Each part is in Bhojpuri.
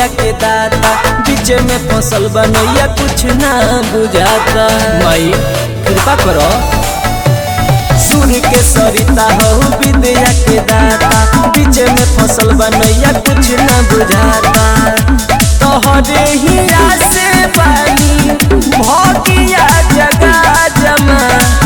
विद्या के दाता बीच में फसल बनैया कुछ ना बुझाता माई कृपा करो सूर्य के सरिता हो विद्या के दाता बीच में फसल बनैया कुछ ना बुझाता तोहरे ही से पानी भगिया जगा जमा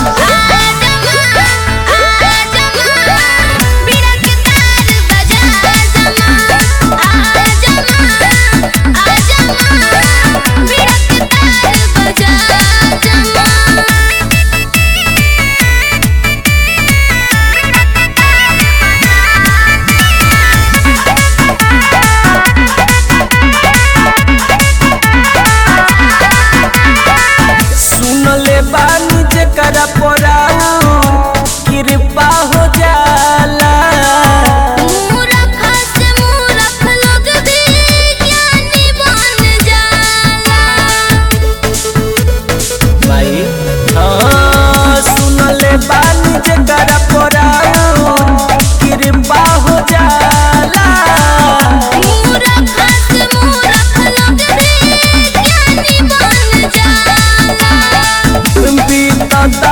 सुनले बानी जेकरा पराऊ कृपा हो जाला भाई हाँ सुनले बानी जेकरा पराऊ कृपा हो जाला बीतता